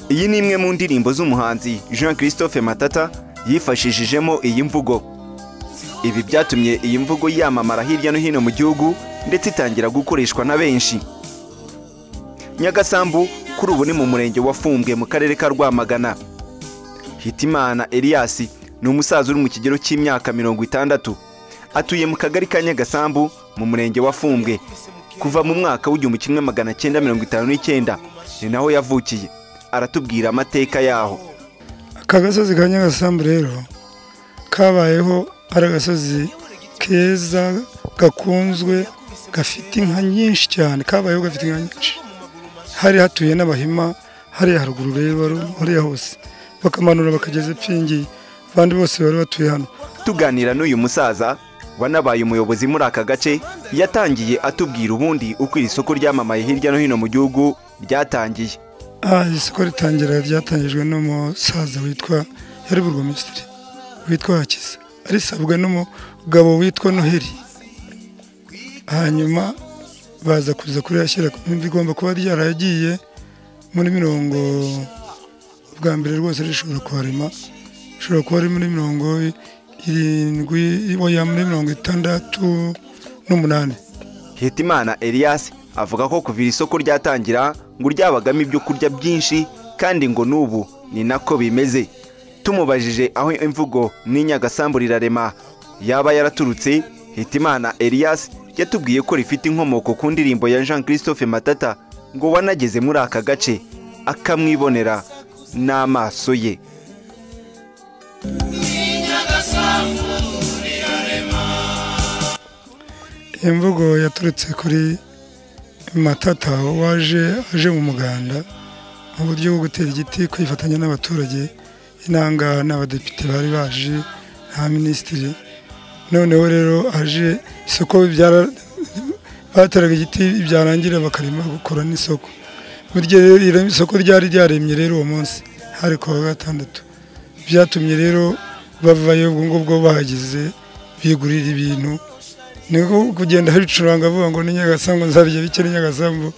iyi ni imwe mu ndirimbo z'umuhanzi jean christophe matata yifashishijemo iyi mvugo ibi byatumye iyi mvugo yamamara hirya no hino mu gihugu ndetse itangira gukoreshwa na benshi nyagasambu kuri ubu ni mu murenge wa fumbwe mu karere ka rwamagana hitimana elias ni umusaza uri mu kigero cy'imyaka mirongo itandatu atuye mu kagari ka nyagasambu mu murenge wa fumbwe kuva mu mwaka w'igihumbi kimwe magana cyenda mirongo itanu n'icyenda ni naho yavukiye aratubwira amateka yaho aka gasozi ka nyagasambu rero kabayeho ari agasozi keza gakunzwe gafite inka nyinshi cyane kabayeho gafite inka nyinshi hari hatuye n'abahima hariya haruguru rero hariya hose bakamanura bakageza epfingi abandi bose bari batuye hano tuganira n'uyu musaza wanabaye umuyobozi muri aka gace yatangiye atubwira ubundi uko iri soko ryamamaye hirya no hino mu gihugu ryatangiye aha isoko ritangira ryatangijwe n'umusaza witwa yari burugomesitiri witwa hakiza arisabwa n'umugabo witwa noheli hanyuma baza kuza kurihashyira bigomba kuba ryaragiye muri mirongo bwa mbere rwose rishobora kuharema rishobora kuba ari muri mirongo irindwi oya muri mirongo itandatu n'umunani hitimana elias avuga ko kuva iri soko ryatangira ngo ryabagamo ibyo kurya byinshi kandi ngo n'ubu ni nako bimeze tumubajije aho imvugo n'inyagasambu rirarema yaba yaraturutse hitimana elias yatubwiye ko rifite inkomoko ku ndirimbo ya jean christophe matata ngo wanageze muri aka gace akamwibonera n'amaso ye iyi mvugo yaturutse kuri matata waje aje mu muganda mu buryo bwo gutera igiti kwifatanya n'abaturage inanga n'abadepite bari baje nta minisitiri noneho rero aje isoko bateraga igiti byarangira bakarema gukora n'isoko burya rero isoko ryari ryaremye rero uwo munsi hari ku wa gatandatu byatumye rero bavayo ubwo ngubwo bahageze bigurira ibintu niko kugenda haricuranga avuga ngo ni nyagasambu nzarya bike ni nyagasambu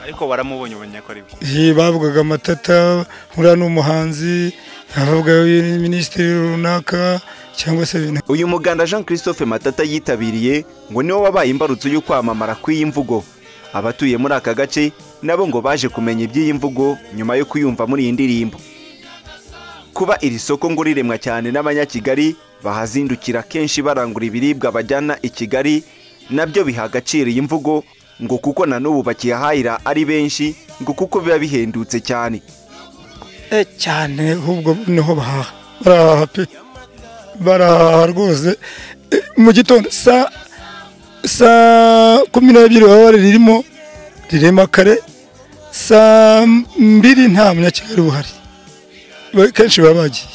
ariko waramubonye ubonye ko ari byo bavugaga amatata uriya ni umuhanzi havuga minisitiri runaka cyangwa se ibintu uyu muganda jean christophe matata yitabiriye ngo niwo wabaye imbarutso yo kwamamara kw'iyi mvugo abatuye muri aka gace nabo ngo baje kumenya iby'iyi mvugo nyuma yo kuyumva muri iyi ndirimbo kuba iri soko ngo riremwa cyane n'abanyakigali bahazindukira kenshi barangura ibiribwa bajyana i kigali nabyo biha agaciro iyi mvugo ngo kuko na n'ubu bakiyahahira ari benshi ngo kuko biba bihendutse cyane cyane ahubwo niho bahaha barahaha pe barahaha rwose mu gitondo saa kumi n'ebyiri baba ririmo rirema kare saa mbiri nta munyakigali uhari kenshi baba bagiye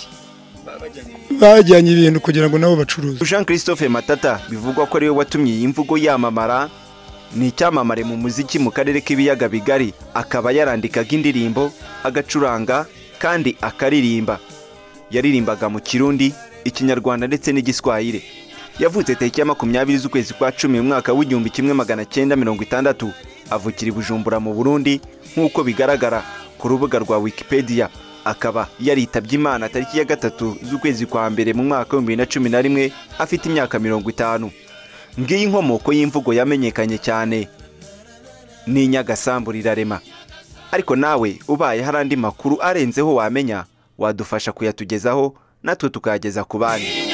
bajyanye ibintu kugira ngo nabo bacuruze jean christophe matata bivugwa ko ariwe watumye iyi mvugo yamamara ni icyamamare mu muziki mu karere k'ibiyaga bigari akaba yarandikaga indirimbo agacuranga kandi akaririmba yaririmbaga mu kirundi ikinyarwanda ndetse n'igiswahire yavutse tariki ya makumyabiri z'ukwezi kwa cumi mu mwaka w'igihumbi kimwe magana cyenda mirongo itandatu avukira i bujumbura mu burundi nk'uko bigaragara ku rubuga rwa wikipedia akaba yaritabye imana tariki ya gatatu z'ukwezi kwa mbere mu mwaka w'ibihumbi bibiri na cumi na rimwe afite imyaka mirongo itanu ngiyi inkomoko y'imvugo yamenyekanye cyane ni nyagasambu rirarema ariko nawe ubaye hari andi makuru arenzeho wamenya wadufasha kuyatugezaho natwe tukayageza ku bandi